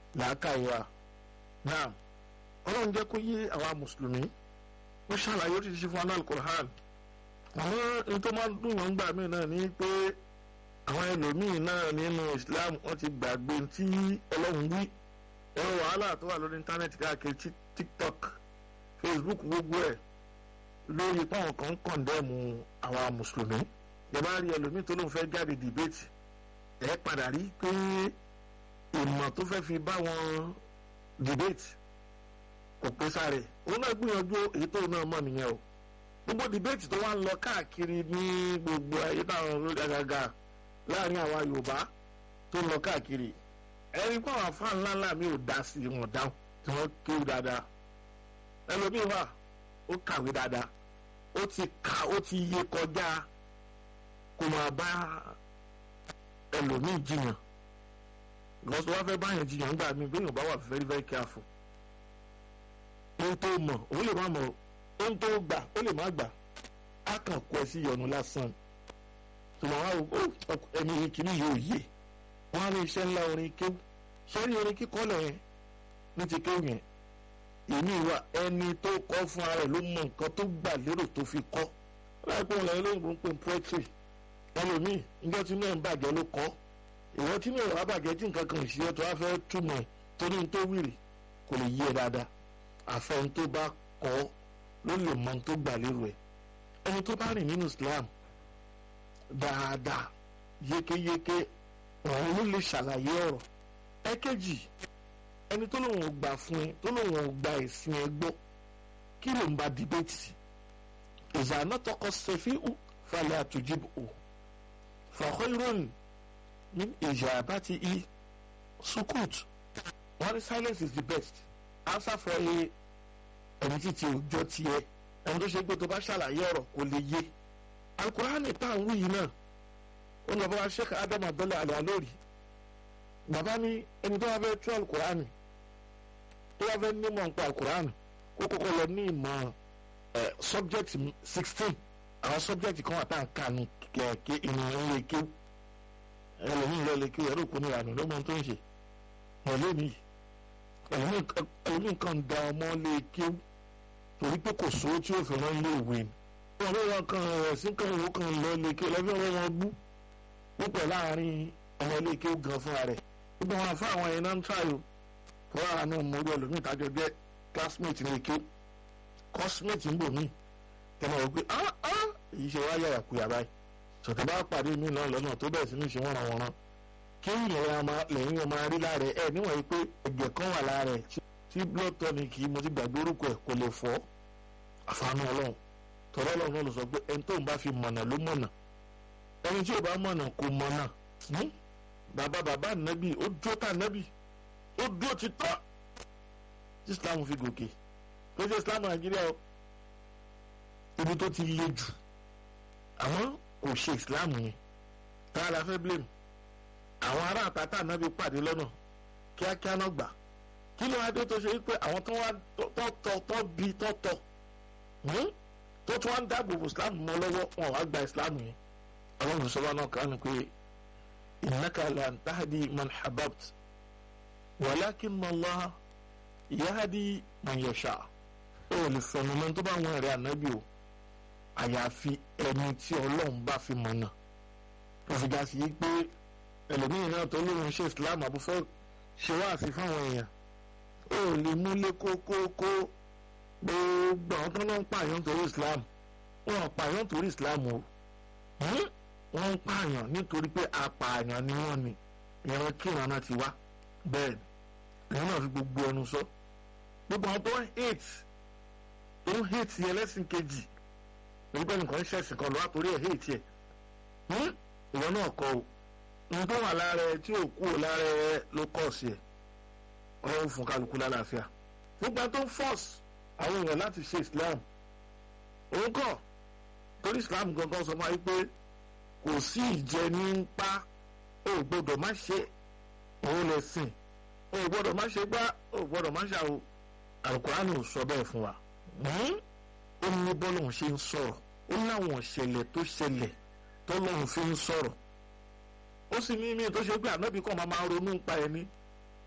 làákàyè wa náà ọlọ́run jẹ́ kó yé àwa mùsùlùmí ó ṣàlàyé ó ti ṣe fún anáàlú Qur'an àwọn ohun tó máa ń dùn yàn gbà mí náà ni pé àwọn ẹlòmíín náà nínú Islam wọ́n ti gbàgbé tí ọlọ́run wí ẹ̀rọ wàhálà tó wà lórí íńtánẹ́ẹ̀tì káàkiri TikTok Facebook gbogbo ẹ̀ lórí páwọn kan ń kọ̀ndẹ́mù àwa mùsùlùmí ìjọba rí ẹlòmíín tó lóun fẹ́ jáde dìbẹ́tì ẹ̀ padà rí pé ìmọ̀ tó fẹ́ fi bá wọn debate kò pé sáré òun náà gbìyànjú èyí tó náà mọ̀ nìyẹn o gbogbo debate tó wá ń lọ káàkiri ní gbogbo ayé táwọn olórí àgàgà láàrin àwa Yorùbá tó ń lọ káàkiri ẹni pé àwọn afá ńlá ńlá mi ò dá sí wọn dáhùn tí wọ́n kéwù dáadáa ẹlòmíì wà ó kàwé dáadáa ó ti kà ó ti yé kọjá kó máa bá ẹlòmíì jiyàn lọ́sọ̀ wá fẹ́ báyàn jiyàn gbà mí gbẹ̀yìn bá wà very very careful ohun tó mọ̀ òun lè má mọ̀ ohun tó gbà ó lè má gbà á kàn kó ẹ sí ìyọnu lásán tùmọ̀ wá o ẹni kìíní yóò yé wọ́n á ní iṣẹ́ ńlá orin kéwù sọ́rí orin kíkọ́ lẹ̀ yẹn ní ti kéwù yẹn èmi wà ẹni tó kọ́ fún ara ẹ̀ ló mọ nǹkan tó gbà lérò tó fi kọ́ láìpẹ́ òun lẹ́yìn lóyìnbó ń pè poetry ẹlòmíì níjọ́ tí náà ń bàjẹ́ ló kọ́ ìwọ tí mi ò wá bàjẹ́ tí nǹkan kan ìṣe tó wá fẹ́ túmọ̀ ẹ̀ torí n tó wìrì kò lè yí ẹ dáadáa àfẹn tó bá kọ́ ló lè mọ tó gbà lérò ẹ̀ ẹni tó bá rìn nínú Islam dáadáa yékéyéké òun ló lè ṣàlàyé ọ̀rọ̀ ẹ̀kejì ẹni tó lóun ò gbà fún ẹ tó lóun ò gba ẹ̀sìn ẹ gbọ́ kí ló ń ba dìbẹ́tì ìzànà tọkọ sẹfí falẹ̀ àtújìbò fàkọ́ ìròyìn min ijabati i sukut wọ́n ní silence is the best answer for a ẹni tí ti òjò tiẹ̀ ẹni tó ṣe pé tó bá ṣàlàyé ọ̀rọ̀ kò lè yé alukurani tá à ń wí yìí náà ó lọ bá wa sheikh adam abdullahi alayalori bàbá ní ẹni tó wá fẹ́ tú alukurani tó wá fẹ́ nímọ̀ nípa alukurani kó kọ́kọ́ lọ ní ìmọ̀ subject sixteen àwọn subject kan wà tá à ń kà ní kẹ̀kẹ́ ìnìyàn lè kéwù ẹlòmíì lọ lè kí ẹrú kún ní ìlànà ló mọ tó ń ṣe ẹlòmíì ẹlòmíì kan da ọmọ lè kí torí pé kò sówó tí ó fi rán ilé ìwé ni wọn ló wọn kan ẹsìn kan ìwé kan lọ lè kí ẹlẹ́fẹ́ wọn wọn bú púpọ̀ láàrin ọmọ ilé kí ó gan fúnra rẹ̀ gbogbo wọn fún àwọn ẹ̀yìn náà ń tààyò fún ara náà mo rí ẹlòmíì tájọ jẹ́ classmate lè kí cosmate ń bò mí tẹmọ wò pé ah ah èyí ṣe wá yàrá kuyà báyìí sọ̀tẹ̀ bá pàdé mi náà lọ́nà tó bẹ̀rẹ̀ sí ní ṣe wọ́n wọ́n kí lẹ́yìn ọmọ rí lára ẹ̀ níwọ̀n yìí pé ẹ̀jẹ̀ kan wà lára ẹ̀ tí blood tonic yìí mo ti gbàgbé orúkọ ẹ̀ kò lè fọ́ àfààní ọlọ́run tọ́lọ́ ọlọ́run náà ló sọ pé ẹni tó ń bá fi mọ̀nà ló mọ̀nà ẹni tí ò bá mọ̀nà kò mọ̀nà bàbá bàbá nàbì ó dúró tà nàbì ó dúró ti tọ́ tí Islam fi gòkè tó ṣe Islam Nàìjíríà o ibi tó ti le jù àmọ́ kò ṣe islam yẹn tá a la fẹ́ blame àwọn ará àtàtà náà bí pàdé lọ́nà kíákíá náà gbà kí ló wá dé tó ṣe wípé àwọn tó wá tọ́ tọ́ bí tọ́ tọ́ tó tún wá ń dáàbò bò islam mọ́ lọ́wọ́ wọn wá gba islam yẹn àwọn olùsọ́lá náà kàn ní pé innaka la tahdi man hababt walakin Allah yahdi man yasha ó lè fẹnu mọ́ tó bá wọn rẹ̀ ànábì o àyàfi ẹni tí ọlọ́run bá fi mọ̀ náà tó fi ga sí i pé ẹlòmíì náà tó lóun ṣe islam àbúfẹ́ ṣe wá sí fáwọn èèyàn ó lè múlé kókókó gbogbo àwọn tó ń pààyàn torí islam wọn pààyàn torí islam o wọn ń pààyàn nítorí pé apààyàn ni wọn ni ìran kíran náà ti wá bẹ́ẹ̀ ni ìran náà fi gbogbo ẹnu sọ gbogbo àwọn tó ń hate tó ń hate ẹlẹ́sìn kejì nígbà nǹkan ṣẹ̀sìn kan lọ́wọ́ torí ẹ̀ hate ẹ̀ ìwọ náà kọ o nǹkan wà lára ẹ tí ò kú ò lára ẹ ló kọ̀ sí ẹ ọlọ́run fún kálukú lálàáfíà gbogbo tó ń force àwọn èèyàn láti ṣe islam òun kọ̀ torí islam gangan sọ máa ń pé kò sí ìjẹ ní ń pa ó gbọ́dọ̀ má ṣe òun lè sìn ó gbọ́dọ̀ má ṣe gbá ó gbọ́dọ̀ má ṣàwò àlùkùránì ò sọ bẹ́ẹ̀ fún wa ó ní bọ́lọ́hún ṣe ń sọ̀rọ̀ ó láwọn ìṣẹ̀lẹ̀ tó ṣẹlẹ̀ tọ́lọ́hún fi ń sọ̀rọ̀ ó sì ní mí tó ṣe pé ànábì kan máa máa ronú pa ẹni